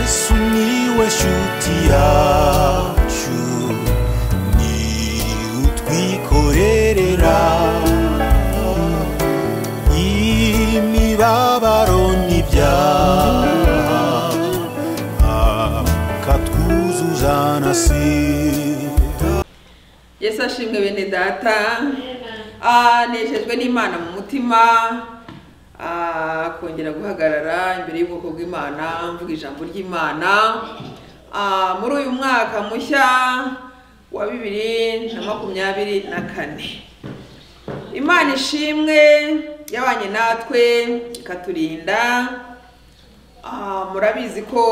Miłeś utiaciu Ni utwikorerera Imibabaro n'ibyaha Akatwuzuza na sida yesu ashimwe bene data Ah, nejejwe n'imana mu mutima Ah, kongera guhagarara imbere y'ubwoko bw'imana mvuga ijambo ry'imana Ah, muri uyu mwaka mushya wa bibiri na makumyabiri na kane imana ishimwe yabanye natwe ikaturinda Ah, murabizi ko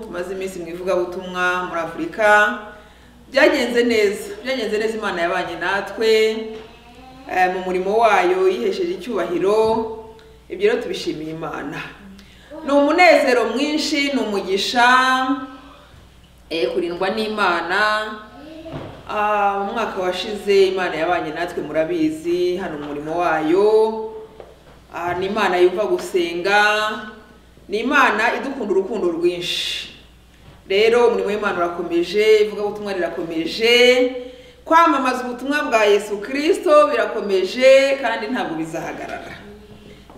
tumaze iminsi mu ivugabutumwa muri afurika byagenze neza byagenze neza imana yabanye natwe eh, mu murimo wayo yihesheje icyubahiro ibyo rero tubishimiye imana ni umunezero mwinshi ni umugisha eh, kurindwa n'imana Ah, mu mwaka washize imana yabanye natwe murabizi hano mu murimo wayo Ah, ni imana yumva gusenga ni imana idukunda urukundo rwinshi rero umurimo w'imana urakomeje ivugabutumwa rirakomeje kwamamaza ubutumwa bwa yesu kirisito birakomeje kandi ntabwo bizahagarara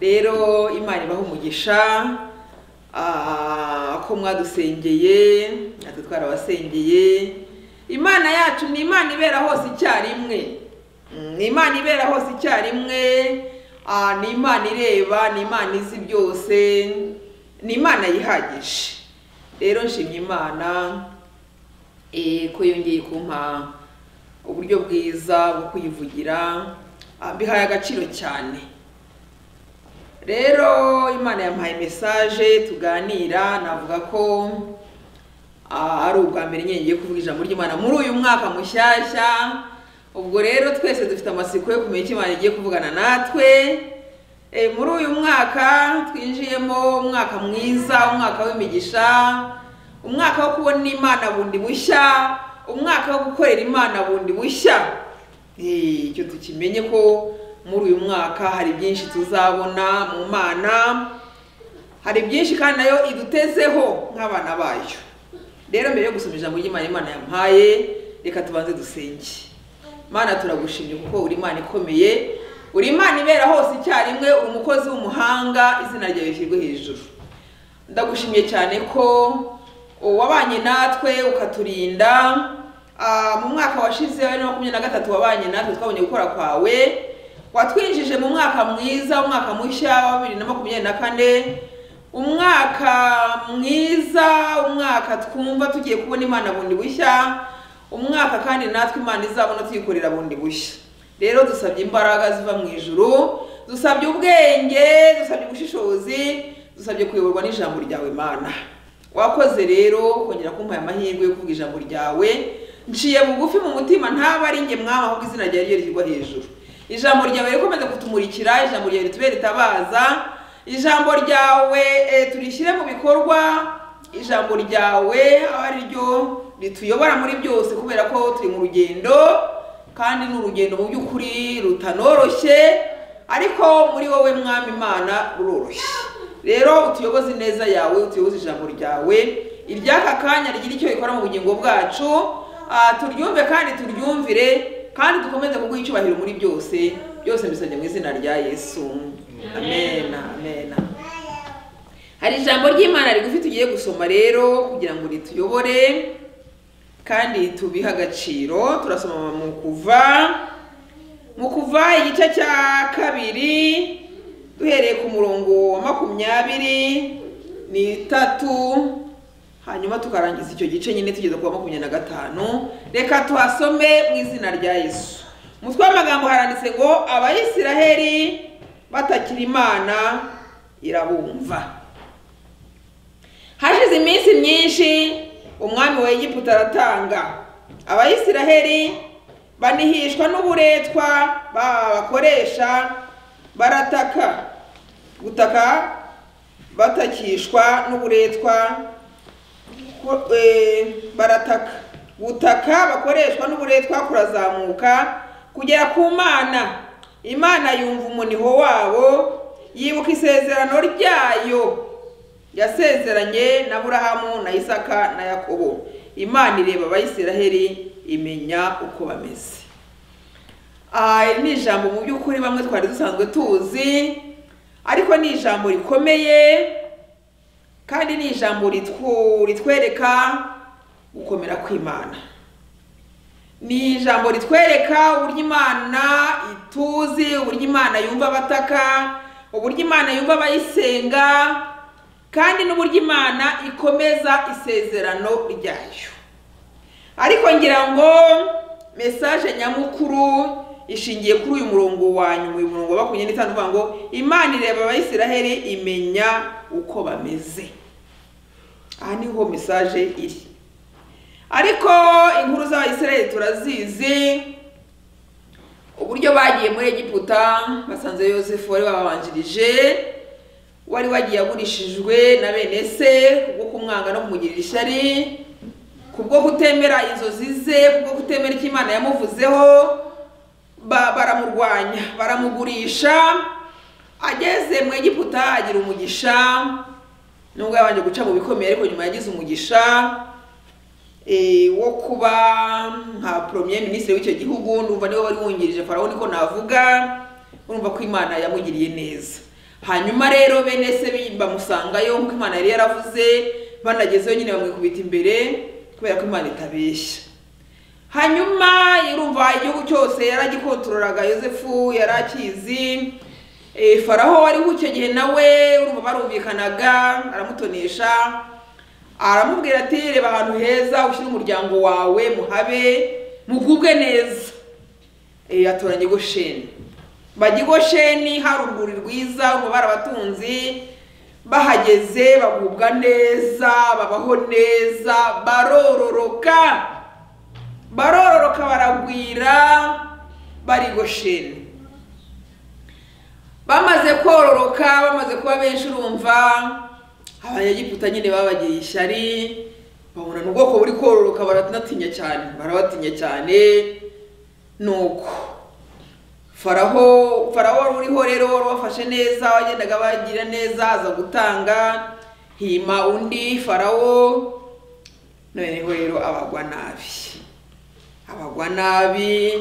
rero imana ibaha umugisha ah, ko mwadusengeye natwe twarabasengeye imana yacu ni imana ibera hose icyarimwe Mm, ni imana ibera hose icyarimwe ah, ni imana ireba ni imana izi byose ni imana yihagije rero nshimye imana eh, ko yongeye kumpa uburyo bwiza bwo kuyivugira ah, mbihaye agaciro cyane rero imana yampaye mesaje tuganira navuga ko ah, ari ubwa mbere nyine ngiye kuvuga ijambo ry'imana muri uyu mwaka mushyashya ubwo rero twese dufite amatsiko yo kumenya icyo imana igiye kuvugana natwe Eh, muri uyu mwaka twinjiyemo umwaka mwiza umwaka w'imigisha umwaka wo kubona imana bundi bushya umwaka wo gukorera imana bundi bushya Eh, icyo tukimenye ko muri uyu mwaka hari byinshi tuzabona mu mana hari byinshi kandi nayo idutezeho nk'abana bayo rero mbere yo gusoma ijambo ry'imana imana yampaye reka tubanze dusenge mana turagushimye kuko uri imana ikomeye uri imana ibera hose icyarimwe uri umukozi w'umuhanga izina ryawe rishyirwe hejuru ndagushimye cyane ko wabanye natwe ukaturinda Ah, mu mwaka washize wa bibiri na makumyabiri na gatatu wabanye natwe twabonye gukora kwawe watwinjije mu mwaka mwiza umwaka mushya wa bibiri na makumyabiri na kane umwaka mwiza umwaka twumva tugiye kubona imana bundi bushya umwaka kandi natwe imana izabona tuyikorera bundi bushya rero dusabye imbaraga ziva mu ijuru dusabye ubwenge dusabye ubushishozi dusabye kuyoborwa n'ijambo ryawe mana wakoze rero kongera kumpaye amahirwe yo kuvuga ijambo ryawe nciye bugufi mu mutima ntaba ari njye mwama ahubwo izina ryawe ryo rishyirwa hejuru ijambo ryawe rikomeza kutumurikira ijambo ryawe ritubere ritabaza ijambo ryawe eh, turishyire mu bikorwa ijambo ryawe abe ari ryo rituyobora muri byose kubera ko turi mu rugendo kandi ni urugendo mu by'ukuri rutanoroshye ariko muri wowe mwami imana ruroroshye rero utuyoboze neza yawe utuyoboze ijambo ryawe iry'aka kanya rigira icyo rikora mu bugingo bwacu Ah, turyumve kandi turyumvire kandi dukomeze kuguha icyubahiro muri byose byose mbisabye mu izina rya yesu amen amen hari ijambo ry'imana rigufi tugiye gusoma rero kugira ngo rituyobore kandi tubihe agaciro turasoma mu kuva mu kuva igice cya kabiri duhereye ku murongo wa makumyabiri n'itatu hanyuma tukarangiza icyo gice nyine tugeze ku wa makumyabiri na gatanu reka tuhasome mu izina rya yesu umutwe w'amagambo haranditse ngo abayisiraheli batakira imana irabumva hashize iminsi myinshi umwami wa egiputa aratanga abayisiraheli banihishwa n'uburetwa baba bakoresha barataka gutaka batakishwa n'uburetwa ku- eh, barataka gutaka bakoreshwa n'uburetwa kurazamuka kugera ku mana imana yumva umuniho wabo yibuka isezerano ryayo yasezeranye na burahamu na isaka na yakobo imana ireba abayisiraheli imenya uko bameze Ah, iri ni ijambo mu by'ukuri bamwe twari dusanzwe tuzi ariko ni ijambo rikomeye kandi ni ijambo ritwu- ritwereka gukomera kw'imana ni ijambo ritwereka uburyo imana ituzi uburyo imana yumva abataka uburyo imana yumva abayisenga kandi n'uburyo imana ikomeza isezerano ryayo ariko ngira ngo mesaje nyamukuru ishingiye kuri uyu murongo wa nyuma uyu murongo wa makumyabiri n'itanu uvuga ngo imana ireba abayisiraheli imenya uko bameze aha niho mesaje iri ariko inkuru z'abayisiraheli turazizi uburyo bagiye muri egiputa basanze yosefu wari wababanjirije wari wagiye agurishijwe na bene se kubwo kumwanga no kumugirira ishyari kubwo kutemera inzozi ze kubwo kutemera icyo imana yamuvuzeho ba- baramurwanya baramugurisha ageze mu egiputa agira umugisha nubwo yabanje guca mu bikomeye ariko nyuma yagize umugisha eh, wo kuba nka premier ministre w'icyo gihugu ndumva niwe wari wungirije farawo niko navuga urumva ko imana yamugiriye neza hanyuma rero bene se bi- bamusangayo nk'uko imana yari yaravuze banagezeyo nyine bamwikubita imbere kubera ko imana itabeshya hanyuma irumva igihugu cyose yaragikontororaga yosefu yari akizi Eh, faraho wariho icyo gihe nawe urumva barumvikanaga aramutonesha aramubwira ati reba ahantu heza ushyire umuryango wawe muhabe mugubwe neza Eh, atoranya igosheni bajya igosheni hari urwuri rwiza ruba barabatunzi bahageze bagubwa neza babaho neza barororoka barororoka baragwira bari i gosheni bamaze kororoka bamaze kuba benshi urumva abanyegiputa nyine babagiriye ishyari babona ni ubwoko buri kororoka baranatinya cyane barabatinya cyane nuko faraho faraho wari uriho rero wari wafashe neza wagendaga bagira neza aza gutanga hima undi faraho noneho rero abagwa nabi abagwa nabi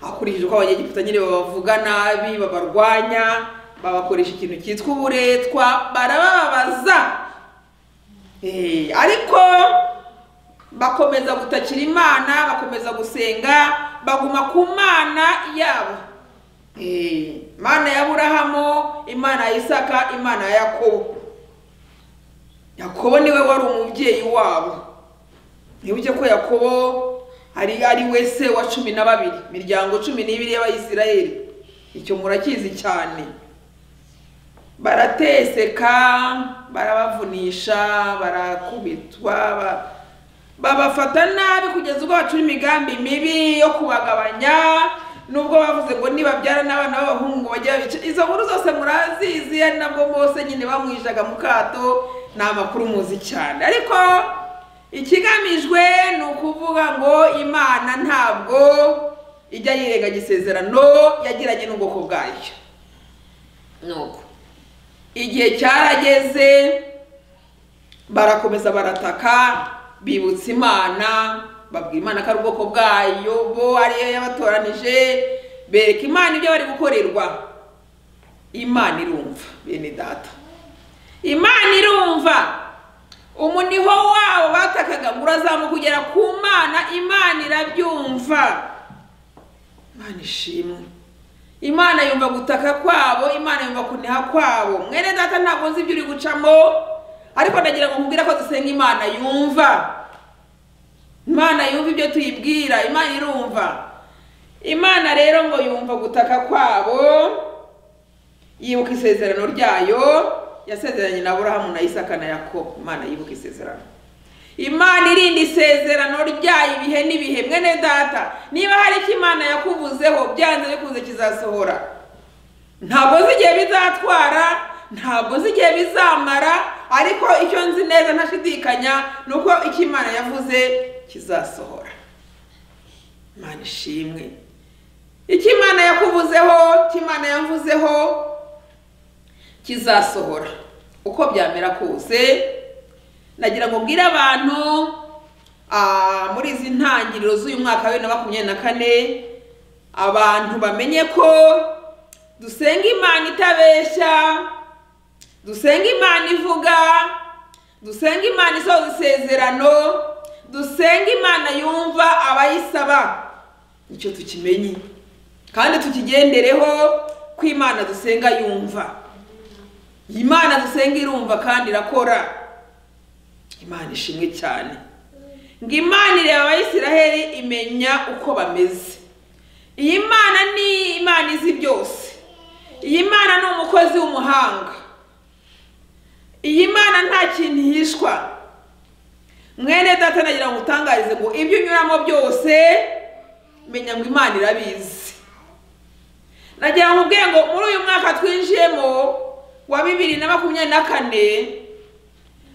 akurikije uko abanyegiputa nyine babavuga nabi babarwanya babakoresha ikintu cyitwa uburetwa barabababaza Eh, ariko bakomeza gutakira imana bakomeza gusenga baguma ku mana yabo Eh, imana ya burahamu imana ya isaka imana ya yakobo yakobo niwe wari umubyeyi wabo nibuke ko yakobo ari ari we se wa cumi na babiri miryango cumi n'ibiri y'abayisiraheli icyo murakizi cyane barateseka barabavunisha barakubitwa ba- babafata nabi kugeza ubwo bacura imigambi mibi yo kubagabanya nubwo bavuze ngo nibabyara n'abana b'abahungu bajya babica izo nkuru zose murazizi ari nabwo bose nyine bamwijaga mu kato ni amakuru muzi cyane ariko ikigamijwe ni ukuvuga ngo imana ntabwo ijya yirengaga isezerano yagiranye n'ubwoko bwayo nuko igihe cyarageze barakomeza barataka bibutsa imana babwira imana ko ari ubwoko bwayo bo ariyo yabatoranije bereka imana ibyo bari gukorerwa imana irumva bene data imana irumva umuniho wabo batakaga ngo urazamuka kugera ku mana imana irabyumva imana ishimwe imana yumva gutaka kwabo imana yumva kuniha kwabo mwene data ntabwo nzi ibyo uri gucamo ariko ndagira ngo nkubwire ko dusenga imana yumva imana yumva ibyo tuyibwira imana irumva imana rero ngo yumva gutaka kwabo yibuka isezerano ryayo yasezeranye na burahamu na isaka na yakobo imana yibuka isezerano imana irinda isezerano ryayo ibihe n'ibihe mwene data niba hari icyo imana yakuvuzeho byanze bikunze kizasohora ntabwo nzi igihe bizatwara ntabwo nzi igihe bizamara ariko icyo nzi neza ntashidikanya ni uko icyo imana yavuze kizasohora imana ishimwe icyo imana yakuvuzeho icyo imana yavuzeho kizasohora uko byamera kose nagira ngo mbwire abantu ah, muri izi ntangiriro z'uyu mwaka wa bibiri na makumyabiri na kane abantu bamenye ko dusenga imana itabeshya dusenga imana ivuga dusenga imana isohoza isezerano dusenga imana yumva abayisaba nicyo tukimenye kandi tukigendereho ko imana dusenga yumva imana dusenga irumva kandi irakora imana ishimwe cyane ngo imana ireba abayisiraheli imenya uko bameze iyi mana ni imana izi byose iyi mana ni umukozi w'umuhanga iyi mana nta kintu ihishwa mwene data nagira ngo utangarize ngo ibyo unyuramo byose menya ngo imana irabizi nagira ngo ubwenge ngo muri uyu mwaka twinjiyemo wa bibiri na makumyabiri na kane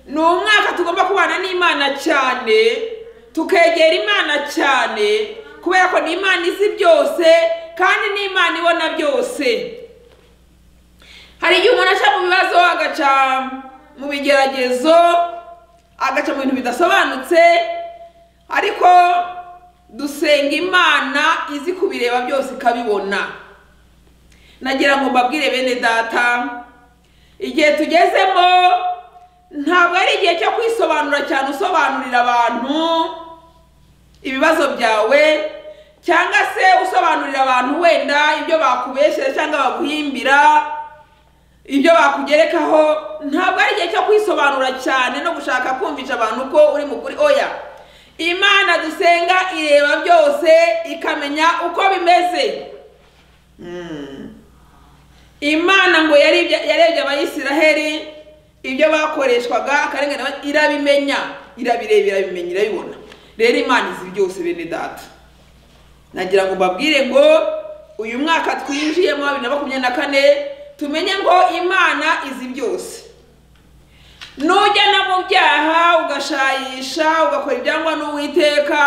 ni umwaka tugomba kubana n'imana cyane tukegera imana cyane kubera ko ni imana izi byose kandi ni imana ibona byose hari igihe umuntu aca mu bibazo agaca mu bigeragezo agaca mu bintu bidasobanutse ariko dusenga imana izi kubireba byose ikabibona nagira ngo mbabwire bene data igihe tugezemo ntabwo ari igihe cyo kwisobanura cyane usobanurira abantu ibibazo byawe cyangwa se usobanurira abantu wenda ibyo bakubeshyera cyangwa baguhimbira ibyo bakugerekaho ntabwo ari igihe cyo kwisobanura cyane no gushaka kumvisha abantu ko uri mukuri oya imana dusenga ireba byose ikamenya uko bimeze Mm. imana ngo yarebye yarebye abayisiraheli ibyo bakoreshwaga akarengane ba- irabimenya irabireba irabimenya irabibona rero imana izi byose bene data nagira ngo mbabwire ngo uyu mwaka twinjiyemo wa bibiri na makumyabiri na kane tumenye ngo imana izi byose nujya no mu byaha ugashayisha ugakora ibyangwa n'uwiteka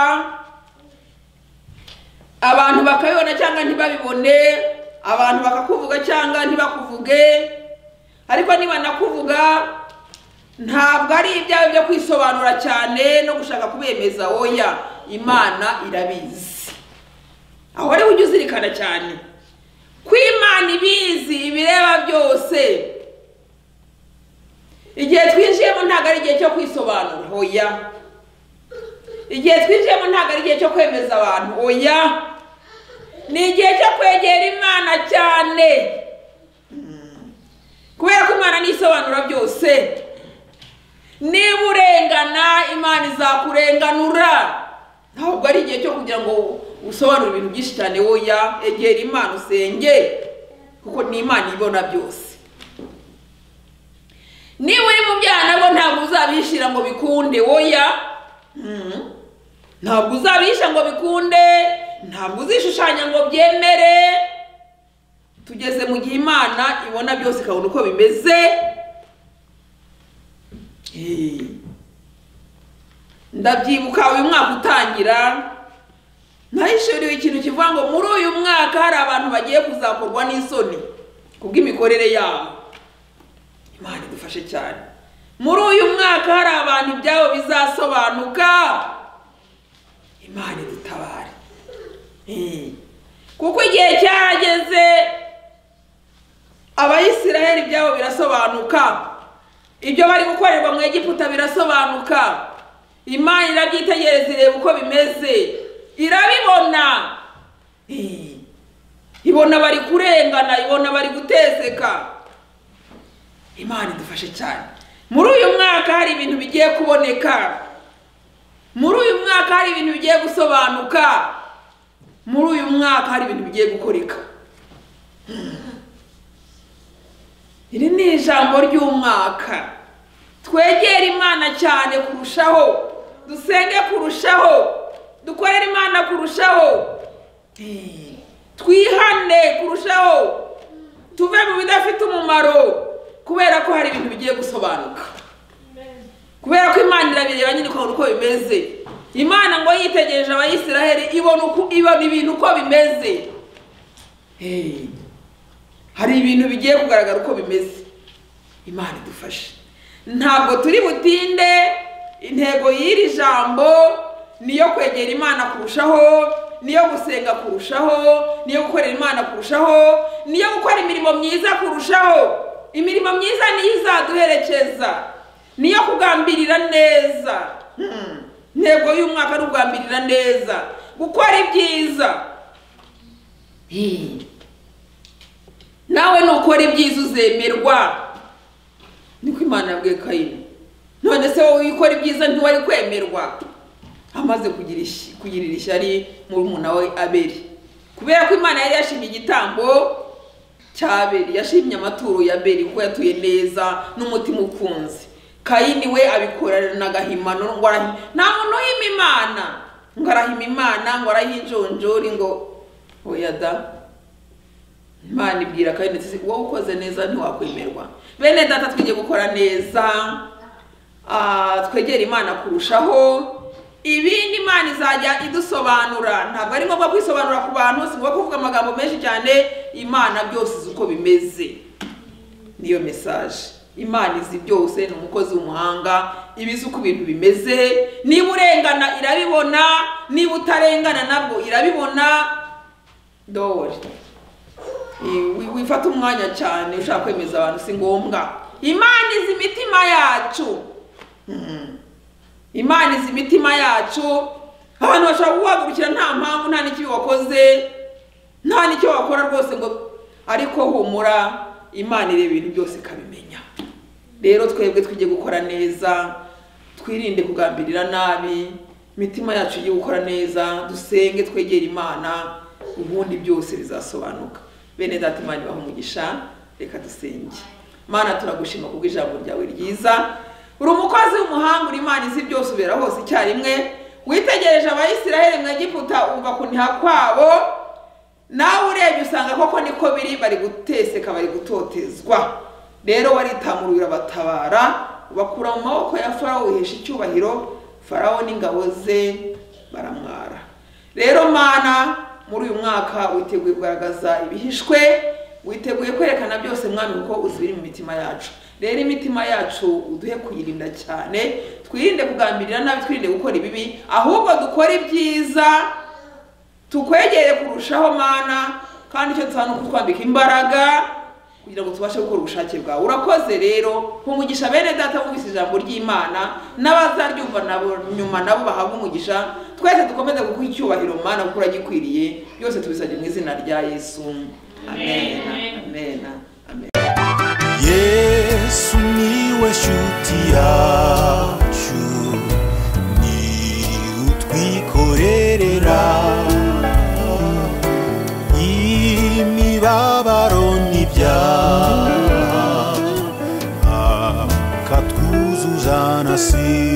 abantu bakabibona cyangwa ntibabibone abantu bakakuvuga cyangwa ntibakuvuge ariko niba nakuvuga ntabwo ari ibyawe byo kwisobanura cyane no gushaka kubemeza oya imana irabizi aho ariho ujya uzirikana cyane ko imana ibizi ibireba byose igihe twinjiyemo ntabwo ari igihe cyo kwisobanura oya igihe twinjiyemo ntabwo ari igihe cyo kwemeza abantu oya ni igihe cyo kwegera imana cyane kubera ko imana nisobanura byose niba urengana imana izakurenganura ntabwo ari igihe cyo kugira ngo usobanure ibintu byinshi cyane woya egera imana usenge kuko ni imana ibona byose niba uri mu byaha nabwo ntabwo uzabishira ngo bikunde woya Mhm. ntabwo uzabisha ngo bikunde ntabwo uzishushanya ngo byemere tugeze mu gihe imana ibona byose ikabona uko bimeze Eh. ndabyibuka uyu mwaka utangira nahishuriwe ikintu kivuga ngo muri uyu mwaka hari abantu bagiye kuzakorwa n'isoni kubw'imikorere yabo imana idufashe cyane muri uyu mwaka hari abantu ibyabo bizasobanuka imana idutabare Eh. kuko igihe cyarageze abayisiraheli ibyabo birasobanuka ibyo bari gukorerwa mu egiputa birasobanuka imana irabyitegereza ireba uko bimeze irabibona Eh. ibona bari kurengana ibona bari guteseka imana idufashe cyane muri uyu mwaka hari ibintu bigiye kuboneka muri uyu mwaka hari ibintu bigiye gusobanuka muri uyu mwaka hari ibintu bigiye gukoreka iri ni ijambo ry'umwaka twegere imana cyane kurushaho dusenge kurushaho dukorere imana kurushaho Eh, twihane kurushaho tuve mu bidafite umumaro kubera ko hari ibintu bigiye gusobanuka kubera ko imana irabireba nyine ukabona uko bimeze imana ngo yitegereje abayisiraheli ibona uko ibona ibintu uko bimeze Eh, hari ibintu bigiye kugaragara uko bimeze imana idufashe ntabwo turi butinde intego y'iri jambo niyo kwegera imana kurushaho niyo gusenga kurushaho niyo gukorera imana kurushaho niyo gukora imirimo myiza kurushaho imirimo myiza niyo izaduherekeza niyo kugambirira neza Hmm. intego y'umwaka ari ukugambirira neza gukora ibyiza Hmm. nawe nukora ibyiza uzemerwa niko imana yabwiye kayini none se wowe ukora ibyiza ntiwari kwemerwa amaze kugira ish- kugirira ishyari murumuna we abeli kubera ko imana yari yashimye igitambo cya abeli yashimye amaturo ya abeli ko yatuye neza n'umutima ukunze kayini we abikorana agahimano ngo arahi- nta muntu uhima imana ngo arahima imana ngo arahinjonjori ngo oya da imana ibwira kandi ndetse wowe ukoze neza ntiwakwemerwa bene data twige gukora neza ah, twegere imana kurushaho ibindi imana izajya idusobanura ntabwo ari ngombwa kwisobanura ku bantu si ngombwa kuvuga amagambo menshi cyane imana byose izi uko bimeze niyo mesaje imana izi byose ni umukozi w'umuhanga iba izi uko ibintu bimeze niba urengana irabibona niba utarengana nabwo irabibona dore Eh, wi- wifata umwanya cyane ushaka kwemeza abantu si ngombwa imana izi imitima yacu Mhm. imana izi imitima yacu abantu bashobora kuguhagurukira nta mpamvu nta n'ikibi wakoze nta n'icyo wakora rwose ngo ariko humura imana ireba ibintu byose ikabimenya rero twebwe tujye gukora neza twirinde kugambirira nabi imitima yacu ijye gukora neza dusenge twegere imana ubundi byose bizasobanuka bene data imana ibaha umugisha reka dusenge mana turagushima kubwo ijambo ryawe ryiza uri umukozi w'umuhanga uri imana izi byose ubera hose icyarimwe witegereje abayisiraheli mu egiputa umva kuniha kwabo nawe urebye usanga koko niko biri bari guteseka bari gutotezwa rero waritamura urabatabara ubakura mu maboko ya farawo wihesha icyubahiro farawo n'ingabo ze baramwara rero mana muri uyu mwaka witeguye kugaragaza ibihishwe witeguye kwerekana byose mwami kuko uzi ibiri mu mitima yacu rero imitima yacu uduhe kuyirinda cyane twirinde kugambirira nabi twirinde gukora ibibi ahubwo dukore ibyiza tukwegere kurushaho mana kandi icyo dusaba ni ukutwambika imbaraga kugira ngo tubashe gukora ubushake bwawe urakoze rero umugisha bene data bumvise ijambo ry'imana n'abazaryumva nabo nyuma nabo bahabwa umugisha twese dukomeze kuguha icyubahiro mana kuko uragikwiriye byose tubisabye mu izina rya yesu amen amen amen yesu niwe shuti yacu ni utwikorerera imibabaro n'ibyaha akatwuzuzana si